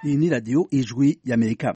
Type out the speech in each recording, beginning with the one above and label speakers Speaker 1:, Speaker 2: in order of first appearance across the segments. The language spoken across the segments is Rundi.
Speaker 1: Iyi ni radiyo ijwi y'Amerika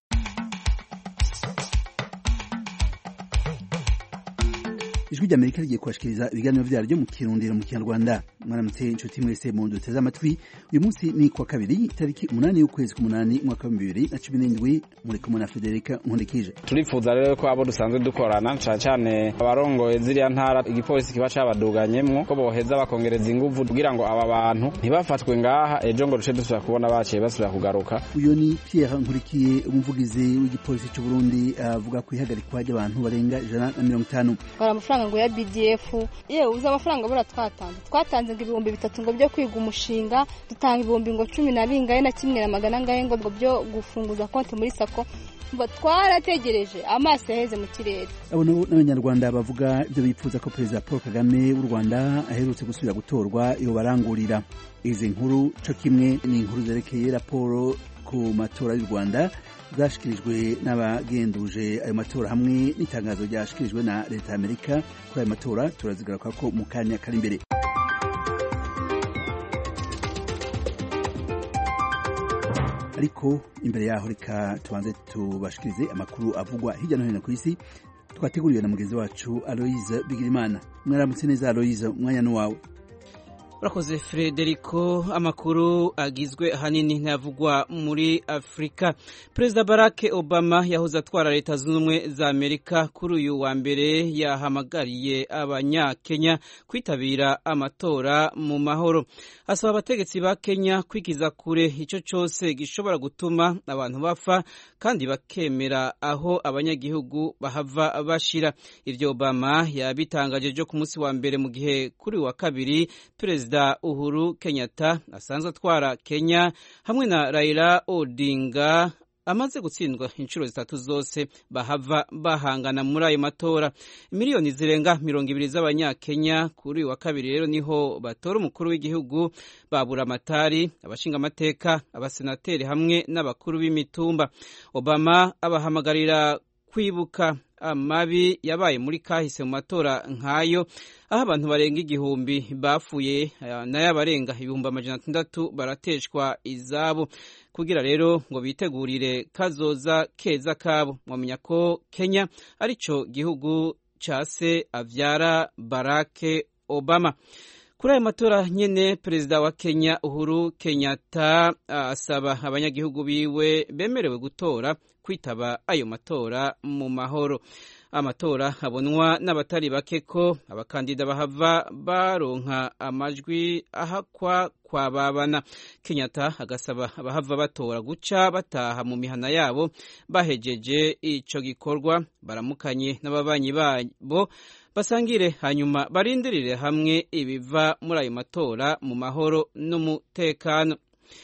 Speaker 1: ijwi ry'Amerika rigiye kubashikiriza ibiganiro vyaryo mu kirundiro mu kinyarwanda mwaramutse inshuti mwese mu duteze amatwi uyu munsi ni kwa kabiri itariki umunani y'ukwezi k'umunani umwaka wa bibiri na cumi n'indwi muri kumwe na Federica Nkundikije
Speaker 2: turifuza rero ko abo dusanzwe dukorana cane cane abarongoye ziriya ntara igipolisi kiba cabaduganyemwo ko boheza bakongereza inguvu kugira ngo aba bantu ntibafatwe ngaha ejo ngo duce dusubira kubona baciye basubira kugaruka
Speaker 1: uyu ni Pierre Nkurikiye umuvugizi w'igipolisi c'u Burundi avuga ku ihagarikwa ry'abantu barenga ijana na mirongo itanu
Speaker 3: bara amafaranga ngo ya BDF yewe uzi amafaranga bura twatanze twatanze ngo ibihumbi bitatu ngo byo kwiga umushinga dutanga ibihumbi ngo cumi na bingahe na kimwe na magana angahe ngo ngo byo gufunguza konti muri sako twarategereje amaso yaheze mu kirere
Speaker 1: abo nabo n'abanyarwanda bavuga ibyo bipfuza ko perezida paul kagame w'u rwanda aherutse gusubira gutorwa yobarangurira izi nkuru co kimwe ni inkuru zerekeye raporo ku matora y'u rwanda zashikirijwe n'abagenduje ayo matora hamwe n'itangazo ryashikirijwe na leta y'amerika kuri ayo matora turazigaruka ko mu kanya kari imbere ariko imbere yaho reka tubanze tubashikirize amakuru avugwa hirya no hino ku isi twateguriwe na mugenzi wacu aloise bigirimana mwaramutse neza aloise umwanya n'uwawe
Speaker 4: urakoze frederico amakuru agizwe ahanini ntavugwa muri afurika perezida barack obama yahoze atwara leta zunze ubumwe za amerika kuri uyu wa mbere yahamagariye abanyakenya kwitabira amatora mu mahoro asaba abategetsi ba kenya kwigiza kure icyo cyose gishobora gutuma abantu bapfa kandi bakemera aho abanyagihugu bahava bashira ibyo obama yabitangaje byo ku munsi wa mbere mu gihe kuri wa kabiri perezida perezida uhuru kenyatta asanzwe atwara kenya hamwe na raila odinga amaze gutsindwa inshuro zitatu zose bahava bahangana muri ayo matora miliyoni zirenga mirongo ibiri z'abanyakenya kuri uyu wa kabiri rero niho batora umukuru w'igihugu babura amatari abashinga amateka abasenateri hamwe n'abakuru b'imitumba obama abahamagarira kwibuka amabi yabaye muri kahise mu matora nk'ayo aho abantu barenga igihumbi bapfuye nayo abarenga ibihumbi amajana atandatu barateshwa izabo kugira rero ngo bitegurire kazoza keza kabo mwamenya ko kenya arico gihugu ca se avyara barake obama kuri ayo matora nyene perezida wa kenya uhuru kenyatta asaba abanyagihugu biwe bemerewe gutora kwitaba ayo matora mu mahoro amatora abonwa n'abatari bake ko abakandida bahava baronka amajwi ahakwa kwababana kenyatta agasaba abahava batora guca bataha mu mihana yabo bahejeje ico gikorwa baramukanye n'ababanyi babo basangire hanyuma barindirire hamwe ibiva muri ayo matora mu mahoro n'umutekano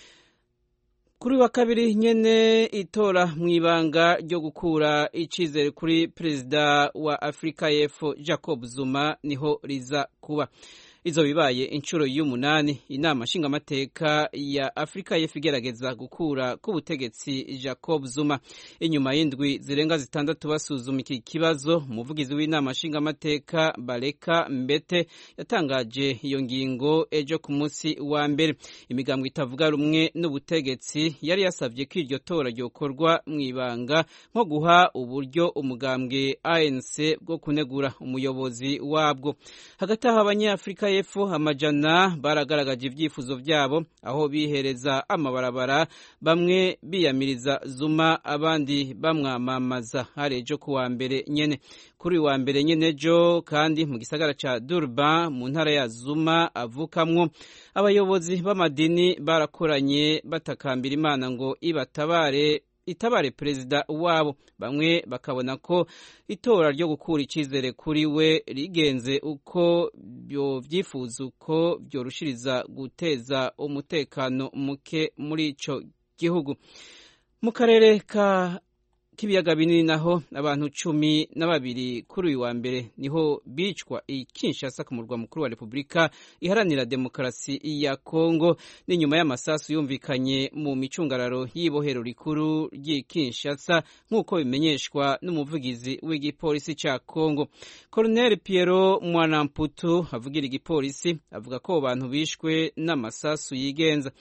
Speaker 4: kuri wa kabiri nyene itora mu ibanga ryo gukura icizere kuri perezida wa afurika y'epfo jacob zuma niho riza kuba izo bibaye inshuro y'umunani inama nshingamateka ya afurika y'epfo igerageza gukura k'ubutegetsi jacob zuma inyuma y'indwi zirenga zitandatu basuzuma iki kibazo umuvugizi w'inama nshingamateka bareka mbete yatangaje iyo ngingo ejo ku munsi wa mbere imigambo itavuga rumwe n'ubutegetsi yari yasabye ko iryo tora ryokorwa mu ibanga nko guha uburyo umugambwe anc bwo kunegura umuyobozi wabwo hagati aho abanyafurika y'epfo amajana baragaragaje ibyifuzo byabo aho bihereza amabarabara bamwe biyamiriza zuma abandi bamwamamaza hari ejo ku wa mbere nyene kuri uyu wa mbere nyene ejo kandi mu gisagara ca durban mu ntara ya zuma avukamwo abayobozi b'amadini barakoranye batakambira imana ngo ibatabare itabare perezida wabo bamwe bakabona ko itora ryo gukura icyizere kuri we rigenze uko byifuza uko byorushiriza guteza umutekano muke muri icyo gihugu mu karere ka k'ibiyaga binini naho abantu cumi na babiri kuri uyu wa mbere niho bicwa i Kinshasa ku murwa mukuru wa Repubulika iharanira demokarasi ya Kongo ni nyuma y'amasasu yumvikanye mu micungararo y'ibohero rikuru ry'i Kinshasa nk'uko bimenyeshwa n'umuvugizi w'igipolisi cya Kongo Colonel Piero Mwanamputu avugira igipolisi avuga ko abantu bishwe n'amasasu yigenza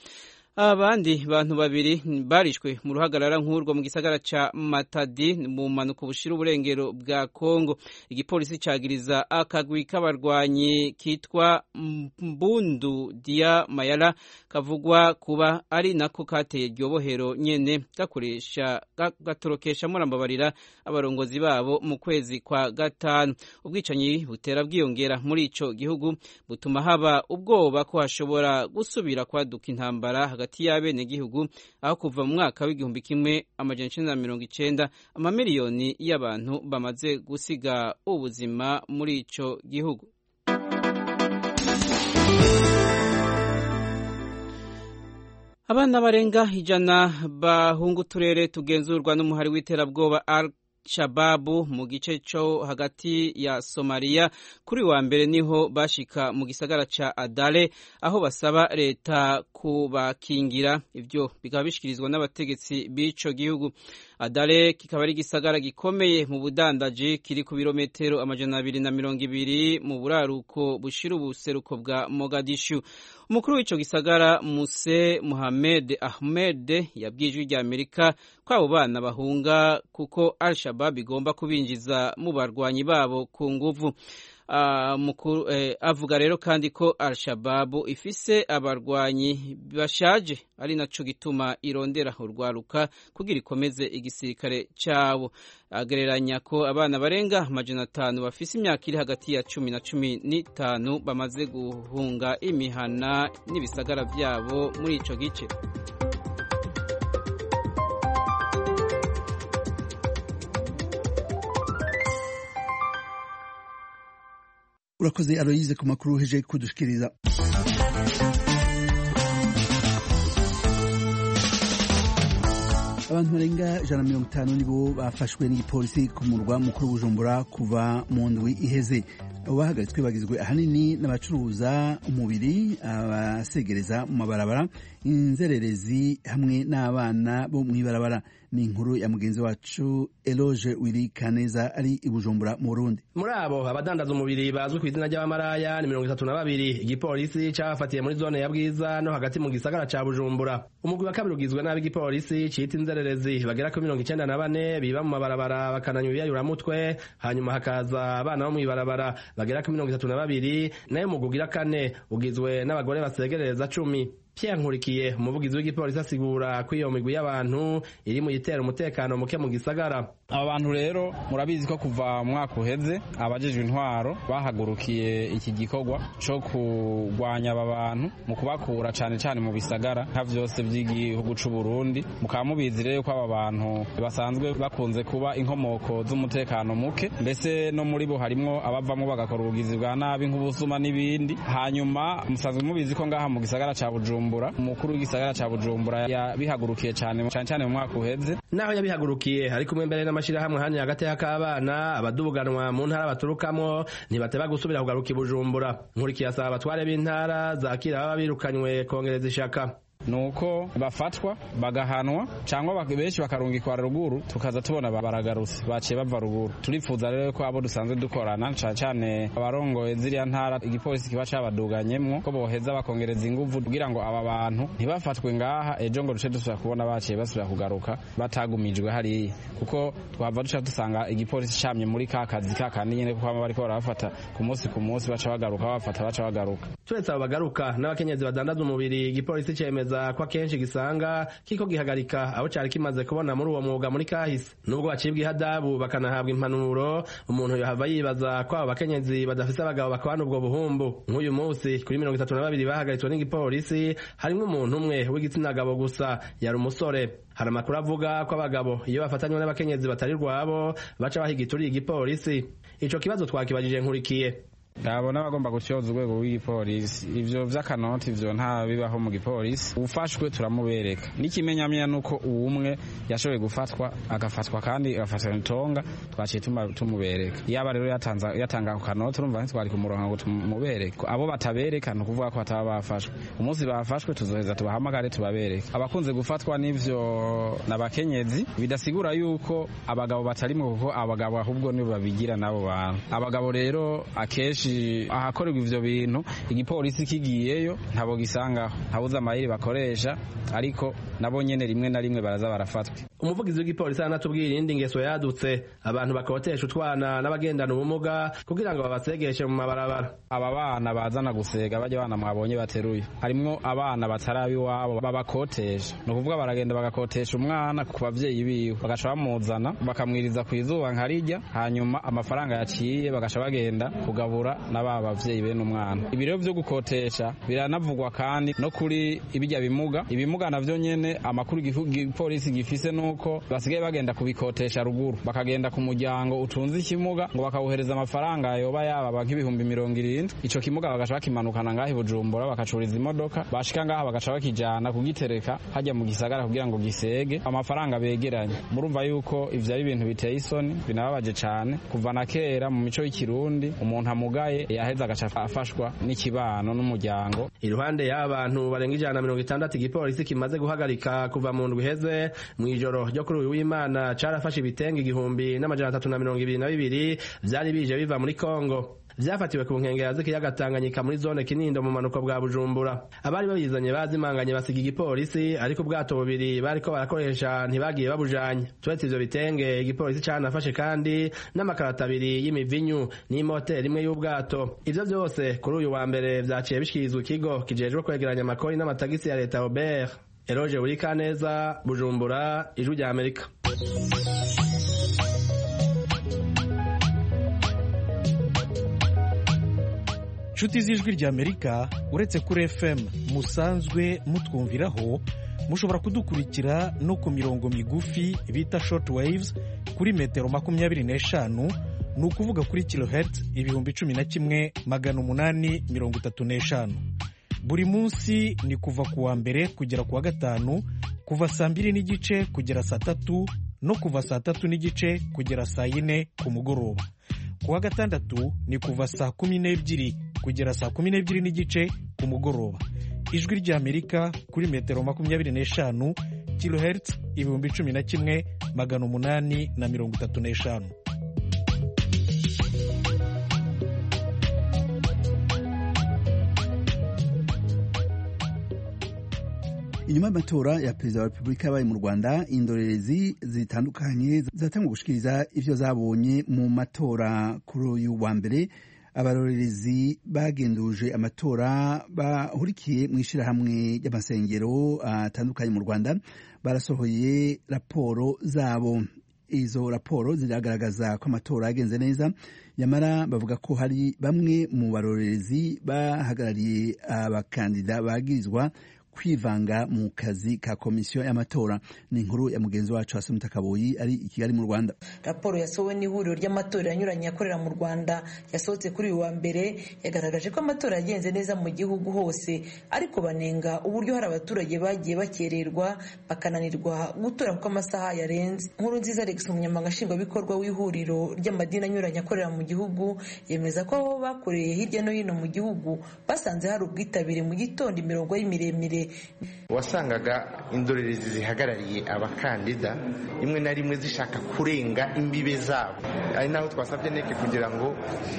Speaker 4: abandi bantu babiri barishwe mu ruhagarara nk'urwo mu gisagara ca Matadi mu mpanuka bushira uburengero bwa Kongo igipolisi cagiriza akagwi k'abarwanyi kitwa Mbundu Dia Mayala kavugwa kuba ari nako kateye ryobohero nyene gakoresha gatorokesha murambabarira abarongozi babo mu kwezi kwa gatanu ubwicanyi butera bwiyongera muri ico gihugu butuma haba ubwoba ko hashobora gusubira kwaduka intambara hagati y'abene gihugu aho kuva mu mwaka w'igihumbi kimwe amajana icenda na mirongo icenda amamiliyoni y'abantu bamaze gusiga ubuzima muri ico gihugu abana barenga ijana bahunga uturere tugenzurwa n'umuhari w'iterabwoba al shababu mu gice cyo hagati ya somaliya kuri wa mbere niho bashika mu gisagara ca adale aho basaba leta kubakingira ivyo bikaba bishikirizwa n'abategetsi b'ico gihugu adale kikaba ari igisagara gikomeye mu budandaji kiri ku birometero amajana abiri na mirongo ibiri mu buraruko bushira ubuseruko bwa mogadishu umukuru w'ico gisagara muse muhamed ahmed yabwiye ijwi rya amerika ko abo bana bahunga kuko al shabab igomba kubinjiza mu barwanyi babo ku nguvu avuga rero kandi ko al shababu ifise abarwanyi bashaje ari naco gituma irondera urwaruka kugira ikomeze igisirikare cabo agereranya ko abana barenga amajana atanu bafise imyaka iri hagati ya cumi na cumi n'itanu bamaze guhunga imihana n'ibisagara vyabo muri ico gice
Speaker 1: urakoze aloyize ku makuru heje kudushikiriza abantu barenga ijana na mirongo itanu nibo bafashwe n'igipolisi ku murwa mukuru w'ubujumbura kuva mu ndwi iheze abo bahagaritswe bagizwe ahanini n'abacuruza umubiri abasegereza mu mabarabara inzererezi hamwe n'abana bo mu ibarabara ni inkuru ya mugenzi wacu eloge wiri kaneza ari i bujumbura mu burundi
Speaker 5: muri abo abadandaza umubiri bazwi ku izina ry'abamaraya ni mirongo itatu na babiri igipolisi cabafatiye muri zone ya bwiza no hagati mu gisagara ca bujumbura umugwi wa kabiri ugizwe n'ab'igipolisi cita inzererezi bagera kuri mirongo icenda na bane biba mu mabarabara bakananywa ibiyayuramutwe hanyuma hakaza abana bo mw'ibarabara bagera kuri mirongo itatu na babiri nayo umugwi ugira kane ugizwe n'abagore basegerereza cumi Pierre Nkurikiye umuvugizi w'igipolisi asigura ko iyo migwi y'abantu iri mu yitera umutekano muke mu gisagara
Speaker 2: aba bantu rero murabizi ko kuva mu mwaka uheze abajejwe intwaro bahagurukiye iki gikorwa co kurwanya aba bantu mu kubakura cane cane mu bisagara nka vyose vy'igihugu c'u Burundi mukaba mubizi rero ko aba bantu basanzwe bakunze kuba inkomoko z'umutekano muke mbese no muri bo harimwo abavamwo bagakora ubugizi bwa nabi nk'ubusuma n'ibindi hanyuma musanzwe mubizi ko ngaha mu gisagara ca Bujumbura umukuru w'igisagara ca Bujumbura yabihagurukiye cane cane cane mu mwaka uheze
Speaker 5: naho yabihagurukiye ari kumwe mbere n'amashirahamwe hani hagati y'akabana abaduganwa mu ntara baturukamwo ntibateba gusubira kugaruka i Bujumbura nkurikiye asaba abatware b'intara zakira baba birukanywe kongereza ishaka
Speaker 2: nuko bafatwa bagahanwa cyangwa benshi bakarungikwa ruguru tukaza tubona baragarutse baciye bava ruguru turifuza rero ko abo dusanzwe dukorana cyane cyane abarongoye ziriya ntara igipolisi kiba cabaduganyemwo ko boheza bakongereza inguvu kugira ngo aba bantu ntibafatwe ngaha ejo ngo duce dusubira kubona baciye basubira kugaruka batagumijwe hariya kuko twava duca dusanga igipolisi camye muri ka kazi ka kandi nyene kuko baba bariko barabafata ku munsi ku munsi baca bagaruka babafata baca bagaruka
Speaker 5: turetse abo bagaruka n'abakenyezi badandaza umubiri igipolisi cemeza ko akenshi gisanga kiko gihagarika abo cari kimaze kubona muri uwo mwuga muri kahise nubwo bacibwa ihadabu bakanahabwa impanuro umuntu yohava yibaza ko abo bakenyezi badafise abagabo bakabana ubwo buhumbu nk'uyu munsi kuri mirongo itatu na babiri bahagaritswe n'igipolisi harimwo umuntu umwe w'igitsina gabo gusa yari umusore hari amakuru avuga ko abagabo iyo bafatanywe n'abakenyezi batari rwabo baca bahiga ituriye igipolisi ico kibazo twakibajije nkurikiye
Speaker 2: ndabona bagomba gutyoza urwego rw'igipolisi ivyo vy'akanoti ivyo nta bibaho mu gipolisi ufashwe turamubereka n'ikimenyamenya nuko uwumwe yashoboye gufatwa agafatwa kandi agafatwa itonga twaciye tumubereka yaba rero yatanga ako kanoti urumva ntitwari kumuronka ngo tumubereke abo batabereka ni ukuvuga ko bataba bafashwe umunsi bafashwe tuzoheza tubahamagare tubabereke abakunze gufatwa n'ivyo n'abakenyezi bidasigura yuko abagabo batarimwo kuko abagabo ahubwo nibo babigira n'abo bantu abagabo rero akenshi kenshi ahakorerwa ivyo bintu igipolisi kigiyeyo ntabo gisangaho ntabuze amayeri bakoresha ariko nabo nyene rimwe na rimwe baraza barafatwa
Speaker 5: umuvugizi w'igipolisi aranatubwira iyindi ngeso yadutse abantu bakotesha utwana n'abagendana ubumuga kugira ngo babasegeshe mu mabarabara
Speaker 2: aba bana bazana gusega bajya bana mwabonye bateruye harimwo abana batarabi iwabo babakotesha ni ukuvuga baragenda bagakotesha umwana ku bavyeyi biwe bagaca bamuzana bakamwiriza ku izuba nkarirya hanyuma amafaranga yaciye bagaca bagenda kugabura na ba bavyeyi bene umwana ibiro vyo gukotesha biranavugwa kandi no kuri ibijya bimuga ibimuga navyo nyene amakuru igipolisi gifise nuko basigaye bagenda kubikotesha ruguru bakagenda ku muryango utunze ikimuga ngo bakawuhereza amafaranga yoba yaba nk'ibihumbi mirongo irindwi ico kimuga bagaca bakimanukana ngaho i bujumbura bakacuriza imodoka bashika ngaha bagaca bakijana kugitereka hajya mu gisagara kugira ngo gisege amafaranga begeranye murumva yuko ivyo ari ibintu biteye isoni binababaje cane kuva na kera mu mico y'ikirundi umuntu amugaye yaheza agaca afashwa n'ikibano n'umuryango
Speaker 5: iruhande y'abantu barenga ijana na mirongo itandatu igipolisi kimaze guhagarika kuva mu ndwi iheze mw'ijoro ryo kuri uyu w'imana carafashe ibitenge igihumbi n'amajana atatu na mirongo ibiri na bibiri vyari bije biva muri kongo vyafatiwe ku nkengera z'ikiyaga Tanganyika muri zone Kinindo mu manuko bwa Bujumbura abari babizanye bazimanganye basiga igipolisi ariko ubwato bubiri bariko barakoresha ntibagiye babujanye turetse ivyo bitenge igipolisi canafashe kandi n'amakarata abiri y'imivinyu n'imoteri imwe y'ubwato ivyo vyose kuri uyu wa mbere vyaciye bishikirizwa ikigo kijejwe kwegeranya amakori n'amatagisi ya leta Robert Eroge Urikaneza Bujumbura ijwi rya Amerika
Speaker 6: inshuti z'ijwi ry'amerika uretse kuri fm musanzwe mutwumviraho mushobora kudukurikira no ku mirongo migufi bita short waves kuri metero makumyabiri n'eshanu ni ukuvuga kuri kilohertz ibihumbi cumi na kimwe magana umunani mirongo itatu n'eshanu buri munsi ni kuva ku wa mbere kugera ku wa gatanu kuva saa mbiri n'igice kugera saa tatu no kuva saa tatu n'igice kugera saa yine ku mugoroba ku wa gatandatu ni kuva saa kumi n'ebyiri kugera saa kumi n'ebyiri n'igice ku mugoroba ijwi ry'amerika kuri metero makumyabiri n'eshanu kilohertz ibihumbi cumi na kimwe magana umunani na mirongo itatu n'eshanu
Speaker 1: inyuma y'amatora ya perezida wa repubulika yabaye mu rwanda indorerezi zitandukanye zatangwa gushikiriza ivyo zabonye mu matora kuri uyu wa mbere abarorerezi bagenduje amatora bahurikiye mu ishyirahamwe ry'amasengero atandukanye mu rwanda barasohoye raporo zabo izo raporo ziragaragaza ko amatora yagenze neza nyamara bavuga ko hari bamwe mu barorerezi bahagarariye abakandida bagirizwa kwivanga mu kazi ka komisiyo y'amatora ni inkuru ya mugenzi wacu Asumta Kaboyi ari i Kigali mu Rwanda
Speaker 7: raporo yasohowe n'ihuriro ry'amatora anyuranye akorera mu Rwanda yasohotse kuri uyu wa mbere yagaragaje ko amatora yagenze neza mu gihugu hose ariko banenga uburyo hari abaturage bagiye bakererwa bakananirwa gutora kuko amasaha yarenze nkuru nziza Alex umunyamabanga nshingwabikorwa w'ihuriro ry'amadini anyuranye akorera mu gihugu yemeza ko aho bakoreye hirya no hino mu gihugu basanze hari ubwitabire mu gitondo imirongo ari miremire
Speaker 8: wasangaga indorerezi zihagarariye abakandida rimwe na rimwe zishaka kurenga imbibe zabo ari naho twasabye neke kugira ngo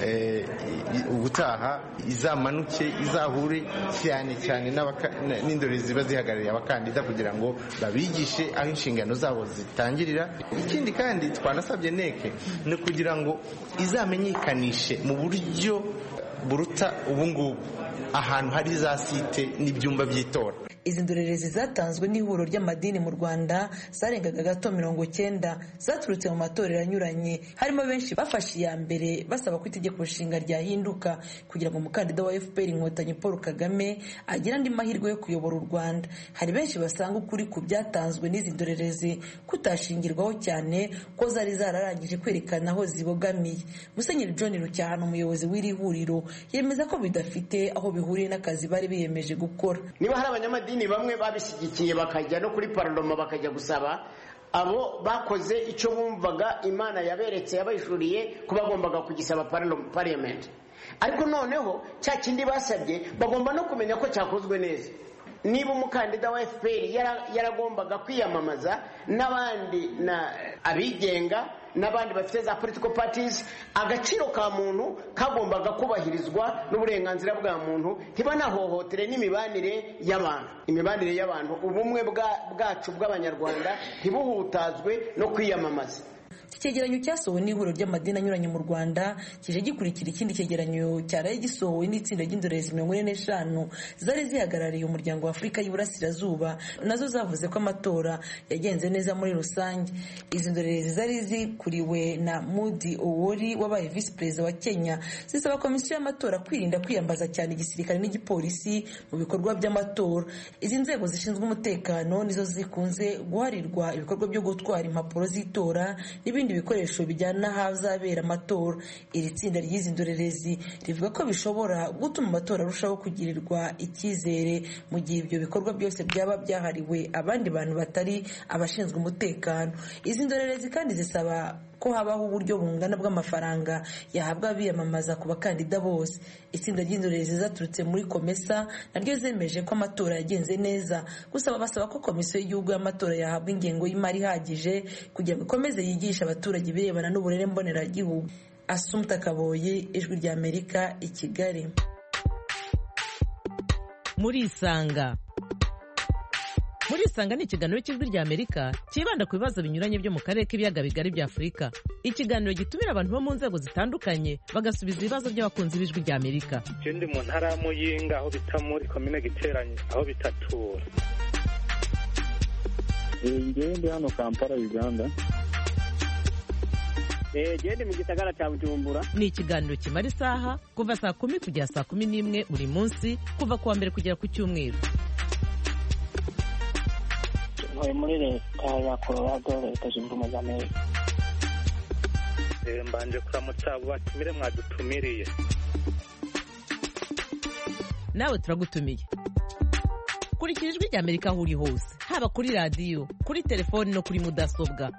Speaker 8: ubutaha izamanuke izahure cyane cyane n'indorerezi ziba zihagarariye abakandida kugira ngo babigishe aho inshingano zabo zitangirira ikindi kandi twanasabye neke ni kugira ngo izamenyekanishe mu buryo buruta ubungubu ahantu hari za site n'ibyumba by'itora
Speaker 7: izi ndorerezi zatanzwe n'ihuriro ry'amadini mu rwanda zarengaga gato mirongo cyenda zaturutse mu matorero anyuranye harimo benshi bafashe iya mbere basaba ko itegeko nshinga ryahinduka kugira ngo umukandida wa fpr inkotanyi paul kagame agire andi mahirwe yo kuyobora u rwanda hari benshi basanga ukuri ku byatanzwe n'izi ndorerezi kutashingirwaho cyane ko zari zararangije kwerekana aho zibogamiye musenyeri john rucyahano umuyobozi w'iri huriro yemeza ko bidafite aho bihuriye n'akazi bari biyemeje gukora
Speaker 9: niba hari abanyamadini bamwe babishyigikiye bakajya no kuri pararoma bakajya gusaba abo bakoze icyo bumvaga imana yaberetse yabayishuriye ko bagombaga kugisaba pariyamenti ariko noneho cya kindi basabye bagomba no kumenya ko cyakozwe neza niba umukandida wa fpr yaragombaga kwiyamamaza n'abandi abigenga n'abandi bafite za political parties agaciro ka muntu kagombaga kubahirizwa n'uburenganzira bwa muntu ntibanahohotere n'imibanire y'abantu imibanire y'abantu ubumwe bwacu bw'abanyarwanda ntibuhutazwe no kwiyamamaza
Speaker 7: iki cyegeranyo cyasohowe n'ihuriro ry'amadini anyuranye mu rwanda kije gikurikira ikindi cyegeranyo cyaraye gisohowe n'itsinda ry'indorerezi mirongo ine n'eshanu zari zihagarariye umuryango wa afurika y'iburasirazuba nazo zavuze ko amatora yagenze neza muri rusange izi ndorerezi zari zikuriwe na mudi owori wabaye visi perezida wa kenya zisaba komisiyo y'amatora kwirinda kwiyambaza cyane igisirikare n'igipolisi mu bikorwa by'amatora izi nzego zishinzwe umutekano nizo zikunze guharirwa ibikorwa byo gutwara impapuro z'itora n'ibindi bikoresho bijyana n'ahazabera amatora iri tsinda ry'izi ndorerezi rivuga ko bishobora gutuma amatora arushaho kugirirwa icyizere mu gihe ibyo bikorwa byose byaba byahariwe abandi bantu batari abashinzwe umutekano izi ndorerezi kandi zisaba ko habaho uburyo bungana bw'amafaranga yahabwa abiyamamaza ku bakandida bose itsinda ry'indorerezi zaturutse muri komesa naryo zemeje ko amatora yagenze neza gusa basaba ko komisiyo y'igihugu y'amatora yahabwa ingengo y'imari ihagije kugira ngo ikomeze yigishe abaturage ibirebana n'uburere mboneragihugu asumta kaboye ijwi ry'amerika i kigali
Speaker 10: murisanga murisanga ni ikiganiro cy'ijwi ry'amerika cyibanda ku bibazo binyuranye byo mu karere k'ibiyaga bigari bya afurika ikiganiro gitumira abantu bo mu nzego zitandukanye bagasubiza ibibazo by'abakunzi b'ijwi ry'amerika
Speaker 11: ikindi mu ntara ya muyinga aho bita muri komine giteranye aho bitatura
Speaker 12: ngewe ndi hano kampala uganda
Speaker 13: gende mu gisagara cya bujumbura
Speaker 10: ni ikiganiro kimara isaha kuva saa kumi kugera saa kumi n'imwe buri munsi kuva ku wa mbere kugera ku cyumweru
Speaker 14: ntuye muri leta ya colorado leta zunze ubumwe za amerika
Speaker 11: mbanje kuramutsa abo batumire mwadutumiriye
Speaker 10: nawe turagutumiye kurikira ijwi ry'amerika aho uri hose haba kuri radiyo kuri telefoni no kuri mudasobwa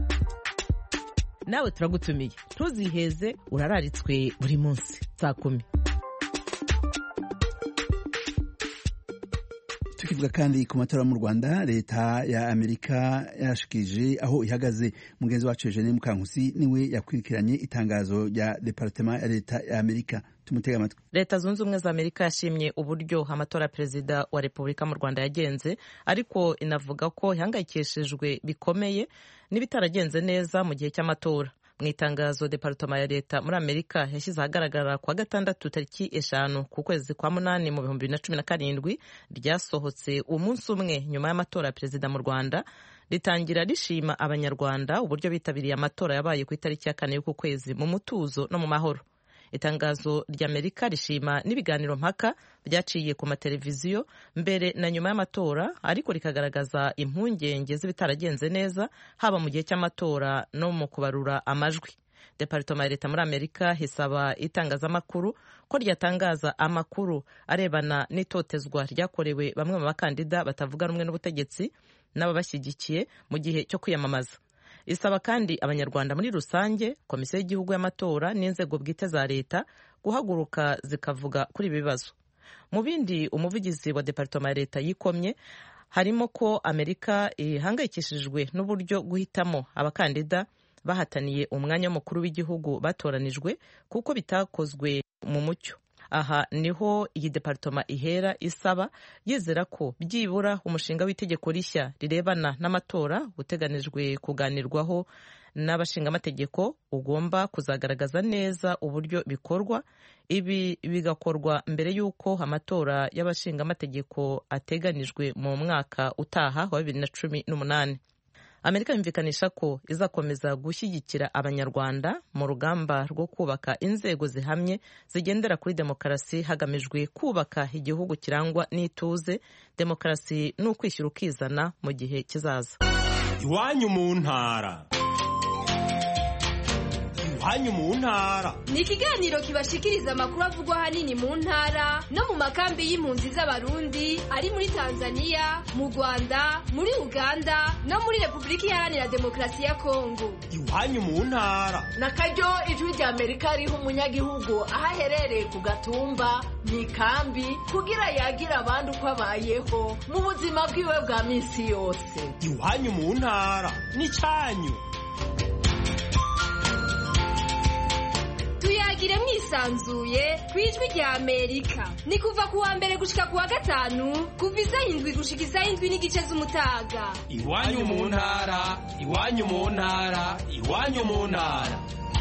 Speaker 10: nawe turagutumiye ntuziheze urararitswe buri munsi saa kumi
Speaker 1: tukivuga kandi ku matora mu rwanda leta ya amerika yashikije aho ihagaze mugenzi wacu eugene mukankusi niwe yakurikiranye itangazo rya departema ya leta ya amerika tumutega amatwi
Speaker 10: leta zunze ubumwe za amerika yashimye uburyo amatora ya perezida wa repubulika mu rwanda yagenze ariko inavuga ko ihangayikishijwe bikomeye n'ibitaragenze neza mu gihe cy'amatora mu itangazo departoma ya leta muri amerika yashyize ahagaragara kuwa gatandatu tariki eshanu ku kwezi kwa munani mu bihumbi bibiri na cumi na karindwi ryasohotse umunsi umwe nyuma y'amatora ya perezida mu rwanda ritangira rishima abanyarwanda uburyo bitabiriye amatora yabaye ku itariki ya kane y'uku kwezi mu mutuzo no mu mahoro itangazo ry'amerika rishima n'ibiganiro mpaka byaciye ku mateleviziyo mbere na nyuma y'amatora ariko rikagaragaza impungenge z'ibitaragenze neza haba mu gihe cy'amatora no mu kubarura amajwi departoma ya leta muri amerika hisaba itangazamakuru ko ryatangaza amakuru arebana n'itotezwa ryakorewe bamwe mu bakandida batavuga rumwe n'ubutegetsi n'ababashyigikiye mu gihe cyo kwiyamamaza isaba kandi abanyarwanda muri rusange komisiyo y'igihugu y'amatora n'inzego bwite za leta guhaguruka zikavuga kuri ibi bibazo mu bindi umuvugizi wa departoma ya leta yikomye harimo ko amerika ihangayikishijwe n'uburyo guhitamo abakandida bahataniye umwanya w'umukuru w'igihugu batoranijwe kuko bitakozwe mu mucyo aha niho iyi departoma ihera isaba yizera ko byibura umushinga w'itegeko rishya rirebana n'amatora uteganijwe kuganirwaho n'abashingamategeko ugomba kuzagaragaza neza uburyo bikorwa ibi bigakorwa mbere y'uko amatora y'abashingamategeko ateganijwe mu mwaka utaha wa bibiri na cumi n'umunani amerika yumvikanisha ko izakomeza gushyigikira abanyarwanda mu rugamba rwo kubaka inzego zihamye zigendera kuri demokarasi hagamijwe kubaka igihugu kirangwa n'ituze demokarasi ni ukwishyura ukizana mu gihe kizaza
Speaker 15: iwanyu mu ntara iwanyu mu ntara
Speaker 16: ni ikiganiro kibashikiriza amakuru avugwa ahanini mu ntara no mu makambi y'impunzi z'abarundi ari muri tanzania mu rwanda muri uganda no muri repubulika iharanira demokarasi ya kongo
Speaker 15: iwanyu mu ntara
Speaker 17: na karyo ijwi rya amerika riha umunyagihugu aho aherereye ku gatumba mu ikambi kugira yagire abandi uko abayeho mu buzima bwiwe bwa minsi yose
Speaker 15: iwanyu mu ntara ni cyanyu
Speaker 16: bwisanzuye ku ijwi rya amerika ni kuva ku wa mbere gushika ku wa gatanu kuva isaha indwi gushika isaha indwi n'igice z'umutaga
Speaker 15: iwanyu mu ntara iwanyu mu ntara iwanyu mu ntara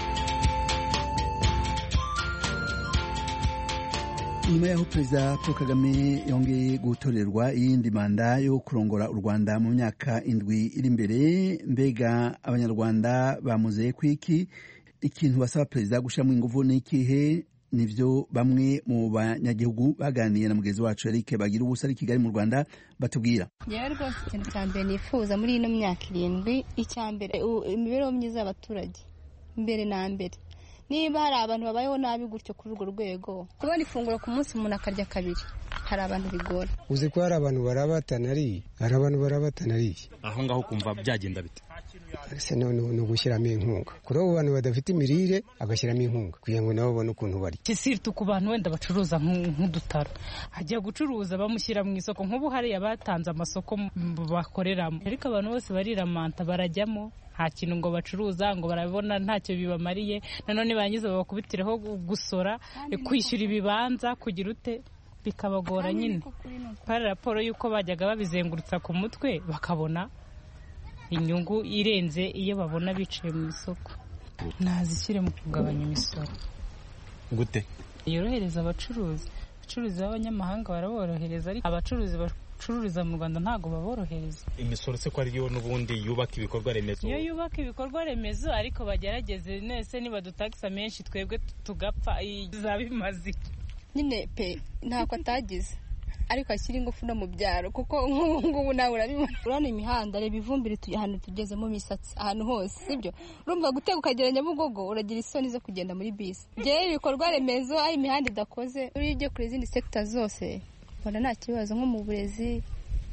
Speaker 1: nyuma y'aho perezida paul kagame yongeye gutorerwa iyindi manda yo kurongora u rwanda mu myaka indwi iri imbere mbega abanyarwanda bamuzeye kwiki ikintu basaba perezida gushyiramo ingufu ni ikihe nivyo bamwe mu banyagihugu baganiye na mugenzi wacu Eric bagira ubusa ari Kigali mu Rwanda batubwira
Speaker 3: yewe rwose ikintu cya mbere nifuza muri ino myaka irindwi icya mbere imibereho myiza y'abaturage mbere na mbere niba hari abantu babayeho nabi gutyo kuri urwo rwego kubona ifunguro ku munsi umuntu akarya kabiri hari abantu bigora
Speaker 18: uzi ko hari abantu barabatana ari hari abantu barabatana ari
Speaker 19: aho ngaho kumva byagenda bite
Speaker 18: ese none ni ugushyiramo inkunga kuri abo bantu badafite imirire agashyiramo inkunga kugira ngo nabo babone ukuntu barya
Speaker 20: kisiritu ku bantu wenda bacuruza nk'udutaro ajya gucuruza bamushyira mu isoko nk'ubu hariya batanze amasoko bakoreramo ariko abantu bose bariramanta barajyamo nta kintu ngo bacuruza ngo barabona ntacyo bibamariye nanone barangiza babakubitireho gusora kwishyura ibibanza kugira ute bikabagora nyine hari raporo y'uko bajyaga babizengurutsa ku mutwe bakabona inyungu irenze iyo babona bicaye mu isoko ntazishyire mu kugabanya imisoro
Speaker 19: gute
Speaker 20: yorohereza abacuruzi abacuruzi b'abanyamahanga baraborohereza ariko abacuruzi bacururiza mu rwanda ntabwo baborohereza
Speaker 19: imisoro se ko ariyo n'ubundi yubaka ibikorwa remezo
Speaker 20: iyo yubaka ibikorwa remezo ariko bagerageze nese niba dutagisa menshi twebwe tugapfa izaba imaze
Speaker 3: nyine pe ntako atagize ariko ashyira ingufu no mu byaro kuko nk'ubu ngubu nawe urabibona urabona imihanda reba ivumbire ahantu tugezemo imisatsi ahantu hose sibyo urumva gutega ukagera nyabugogo uragira isoni zo kugenda muri bisi ngewe ibikorwa remezo aho imihanda idakoze uri ujye kure izindi sekita zose mbona nta kibazo nko mu burezi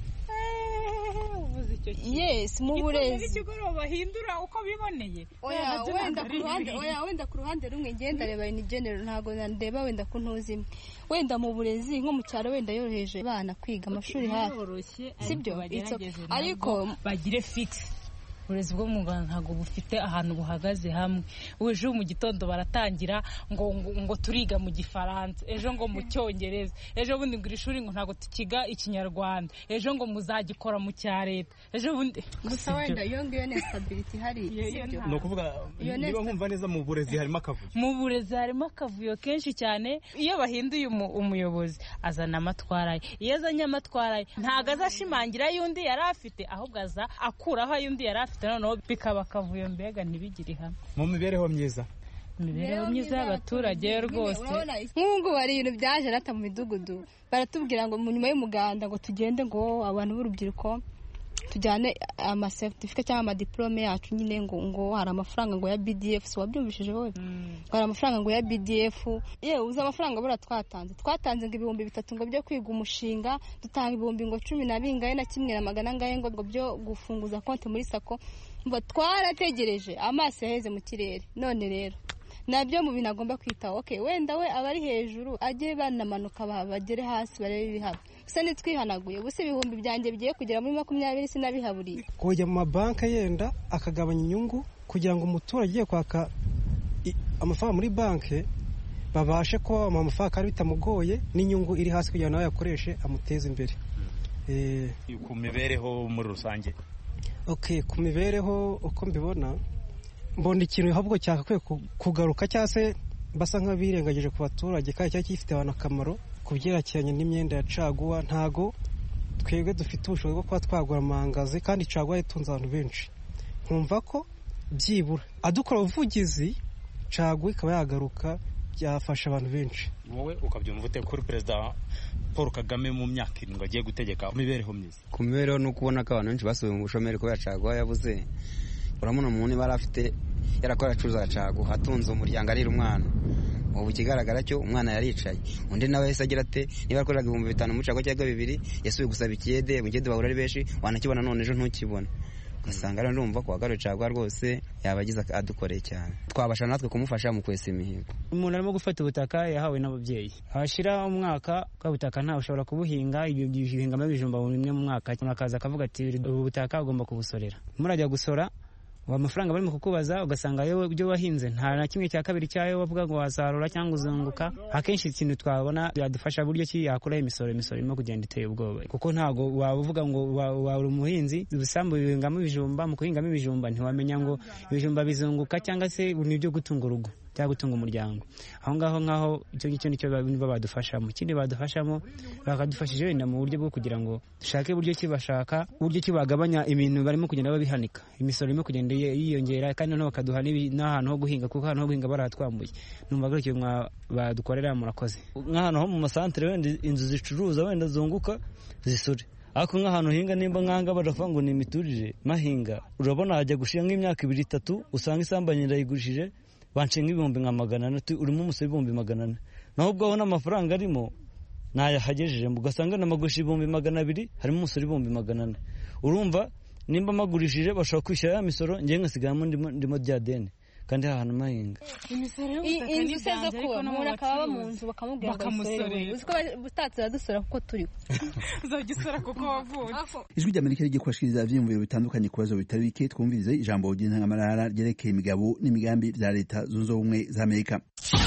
Speaker 3: yes mu burezi
Speaker 20: ikigoroba bahindura uko biboneye
Speaker 3: oya wenda ku ruhande oya wenda ku ruhande rumwe ngenda reba in general ntabwo ndeba wenda ku ntuzimwe wenda mu burezi nko mu cyaro wenda yoroheje abana kwiga amashuri hafi sibyo
Speaker 20: ariko bagire fix uburezi bwo mu rwanda ntabwo bufite ahantu buhagaze hamwe ejo mu gitondo baratangira ngo ngo turiga mu gifaransa ejo ngo mu cyongereza ejo bundi ngo iri shuri ngo ntabwo tukiga ikinyarwanda ejo ngo muzagikora mu cya leta ejo bundi
Speaker 3: gusa wenda iyo ngiyo ni stability ihari
Speaker 19: ni ukuvuga niba nkumva neza mu burezi harimo akavuyo
Speaker 20: mu burezi harimo akavuyo kenshi cyane iyo bahinduye umuyobozi azana amatwara ye iyo azanye amatwara ye ntabwo azashimangira ay'undi yari afite ahubwo aza akuraho ay'undi yari afite noneho bikaba akavuyo mbega ntibigire hamwe
Speaker 19: mu mibereho myiza
Speaker 20: imibereho myiza y'abaturage rwose
Speaker 3: nk'ubu ngubu hari ibintu byaje nata mu midugudu baratubwira ngo nyuma y'umuganda ngo tugende ngo abantu b'urubyiruko tujyane amasertifika cyangwa amadiplome yacu nyine ngo ngo hari amafaranga ngo ya bdf si wabyumvishije wowe ngo hari amafaranga ngo ya bdf yewe uzi amafaranga buriya twatanze twatanze ngo ibihumbi bitatu ngo byo kwiga umushinga dutanga ibihumbi ngo cumi na bingahe na kimwe na magana angahe ngo byo gufunguza konti muri sako twarategereje amaso yaheze mu kirere none rero nabyo mu bintu agomba kwitaho okay wenda we abari hejuru ajye banamanuka bagere hasi barebe ibihaba gusa nitwihanaguye gusa ibihumbi byanjye bigiye kugera muri makumyabiri sinabihaburiye
Speaker 18: kujya mu mabanki yenda akagabanya inyungu kugira ngo umuturage ugiye kwaka amafaranga muri banki babashe kuba bamuha amafaranga kandi bitamugoye n'inyungu iri hasi kugira ngo nawe yakoreshe amuteze imbere
Speaker 19: ku mibereho muri rusange
Speaker 18: okay ku mibereho uko mbibona mbona ikintu ahubwo cyakakwiye kugaruka cyangwa se basa nk'abirengagije ku baturage kandi cyari gifite abantu akamaro ku byerekeranye n'imyenda ya caguwa ntago twebwe dufite ubushobozi bwo kuba twagura amangazi kandi caguwa itunze abantu benshi nkumva ko byibura adukora ubuvugizi caguwa ikaba yagaruka byafasha abantu benshi
Speaker 19: wowe ukabyumva ute kuri perezida paul kagame mu myaka irindwi agiye gutegeka imibereho myiza
Speaker 21: ku mibereho ni ukubona ko abantu benshi basubiye mu bushomeri kubera caguwa yabuze urabona umuntu niba afite yarakora acuruza caguwa atunze umuryango arira umwana ubu ikigaragara cyo umwana yaricaye undi nawe yahise agira ate niba yakoraga ibihumbi bitanu muri caguwa cyangwa bibiri yasubiye gusaba ikiyede mu kiyede bahura ari benshi wanakibona none ejo ntukibona ugasanga rero ndumva ko wagaruye caguwa rwose yaba agize adukoreye cyane twabasha natwe kumufasha mu kwesa imihigo
Speaker 22: umuntu arimo gufata ubutaka yahawe n'ababyeyi hashira umwaka bwa butaka ntawe ushobora kubuhinga ibihingamo ibijumba bimwe mu mwaka akaza akavuga ati ubu butaka ugomba kubusorera murajya gusora amafaranga barimo kukubaza ugasanga yewe ibyo wahinze nta na kimwe cya kabiri cyayo wavuga ngo wasarura cyangwa uzunguka akenshi ikintu twabona byadufasha buryo ki yakuraho imisoro imisoro irimo kugenda iteye ubwoba kuko ntabwo waba uvuga ngo waba umuhinzi ibisambu bihingamo ibijumba mu guhingamo ibijumba ntiwamenya ngo ibijumba bizunguka cyangwa se ni ibyo gutunga urugo cyangwa gutunga umuryango aho ngaho nk'aho icyo ngicyo nicyo badufashamo ikindi badufashamo bakadufashije wenda mu buryo bwo kugira ngo dushake uburyo ki bashaka uburyo ki bagabanya ibintu barimo kugenda babihanika imisoro irimo kugenda yiyongera kandi noneho bakaduha n'ahantu ho guhinga kuko ahantu ho guhinga barahatwambuye numva gutyo badukorera murakoze
Speaker 2: nk'ahantu ho mu masantere wenda inzu zicuruza wenda zunguka zisore ariko nk'ahantu uhinga nimba nkanga baravuga ngo ni imiturire mahinga urabona hajya gushira nk'imyaka ibiri itatu usanga isambu ndayigurishije banshinga ibihumbi nka magana ane urimo umusoro ibihumbi magana ane naho ubwo abona amafaranga arimo ntayahagejeje ugasanga namagurisha ibihumbi magana abiri harimo umusoro ibihumbi magana ane urumva nimba magurishije bashobora kwishyura ya misoro ngewe ngasigaramo ndimo rya deni kandi hahantu mahinga
Speaker 3: inzu se zo kuba umuntu akaba aba mu nzu bakamubwira ngo
Speaker 20: bakamusorera
Speaker 3: uzi ko butatse uradusora kuko turiho
Speaker 20: uzajya usora kuko wavutse
Speaker 1: ijwi ry'amerika rigiye kubashikiriza ivyiyumviro bitandukanye ku bibazo bitari bike twumvirize ijambo ry'intangamarara ryerekeye imigabo n'imigambi vya leta zunze ubumwe za amerika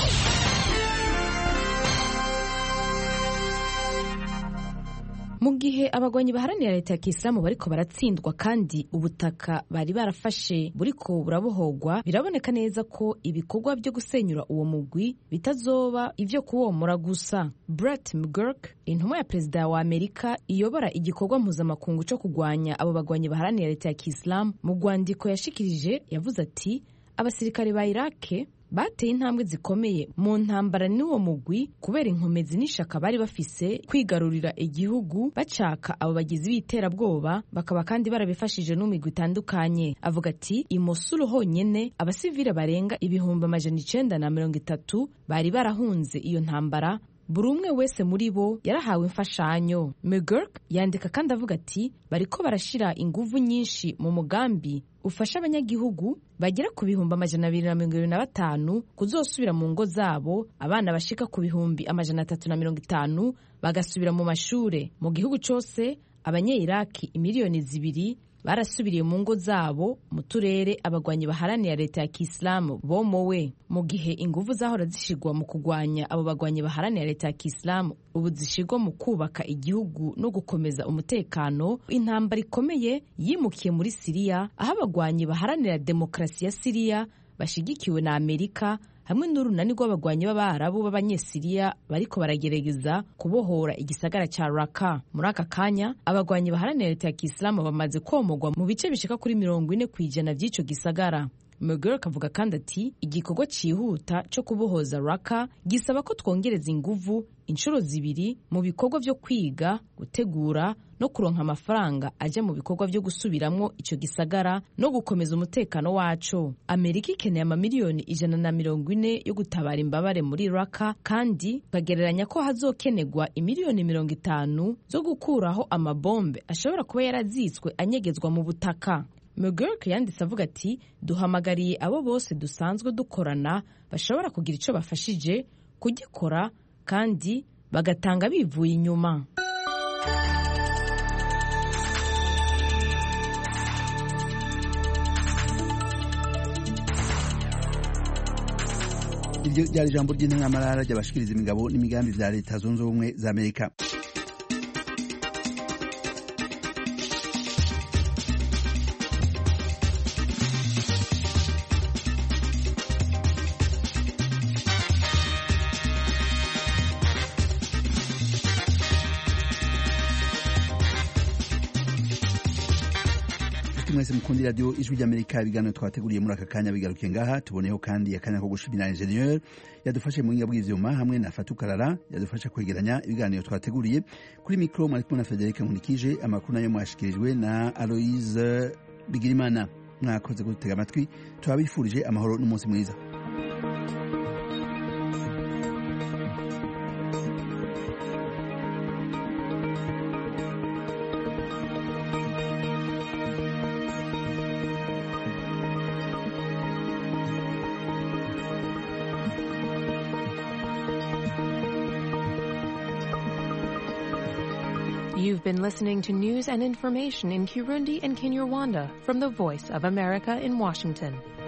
Speaker 4: mu gihe abagwanyi baharanira leta ya kisilamu bariko baratsindwa kandi ubutaka bari barafashe buriko burabohogwa biraboneka neza ko ibikorwa byo gusenyura uwo mugwi bitazoba ivyo kuwomora gusa Brett McGurk intumwa ya perezida wa amerika iyobora igikorwa mpuzamakungu co kugwanya abo bagwanyi baharanira leta ya kisilamu mu rwandiko yashikirije yavuze ati abasirikare ba irake bateye intambwe zikomeye mu ntambara n'uwo mugwi kubera inkomezi n'ishaka bari bafise kwigarurira igihugu bacaka abo bagizi b'iterabwoba bakaba kandi barabifashije n'umigwi itandukanye avuga ati i Mosul honyene abasivile barenga ibihumbi amajana icenda na mirongo itatu bari barahunze iyo ntambara buri umwe wese muri bo yarahawe imfashanyo McGurk yandika kandi avuga ati bariko barashira inguvu nyinshi mu mugambi ufasha abanyagihugu bagera ku bihumbi amajana abiri na mirongo ibiri na batanu kuzosubira mu ngo zabo abana bashika ku bihumbi amajana atatu na mirongo itanu bagasubira mu mashure mu gihugu cose abanye-iraki imiliyoni zibiri barasubiriye mu ngo zabo mu turere abagwanyi baharanira leta ya kisilamu bomowe mu gihe ingufu zahora zishigwa mu kugwanya abo bagwanyi baharanira leta ya kisilamu ubu zishigwa mu kubaka igihugu no gukomeza umutekano intambara ikomeye yimukiye muri siriya aho abagwanyi baharanira demokarasi ya siriya bashigikiwe na amerika hamwe n'urunani rw'abagwanyi b'abarabu b'abanyesiriya bariko baragerageza kubohora igisagara ca raka muri aka kanya abagwanyi baharanira leta ya kisilamu bamaze komogwa mu bice bishika kuri mirongo ine ku ijana vy'ico gisagara McGurk avuga kandi ati igikorwa cyihuta cyo kubohoza raka gisaba ko twongereza inguvu inshuro zibiri mu bikorwa byo kwiga gutegura no kuronka amafaranga ajya mu bikorwa byo gusubiramwo icyo gisagara no gukomeza umutekano waco amerika ikeneye amamiliyoni ijana na mirongo ine yo gutabara imbabare muri raka kandi bagereranya ko hazokenegwa imiliyoni mirongo itanu zo gukuraho amabombe ashobora kuba yarazitswe anyegezwa mu butaka McGurk yanditse avuga ati duhamagariye abo bose dusanzwe dukorana bashobora kugira icyo bafashije kugikora kandi bagatanga bivuye inyuma
Speaker 1: iryo ryari ijambo ry'intangamarara ry'abashikiriza imigabo n'imigambi vya leta zunze ubumwe za amerika mwese mukundi radio ijwi ry'amerika ibiganiro twateguriye muri aka kanya bigarukiye ngaha tuboneyeho kandi akanya ko gushimira ingenieur yadufashe mu buhinga bw'ivyuma hamwe na fatukarara yadufasha kwegeranya ibiganiro twateguriye kuri mikro mwari kumwe na frederic nkunikije amakuru nayo mwashikirijwe na aloise bigirimana mwakoze kudutega amatwi turabifurije amahoro n'umunsi mwiza
Speaker 5: You've been listening to news and information in Kirundi and Kinyarwanda from the Voice of America in Washington.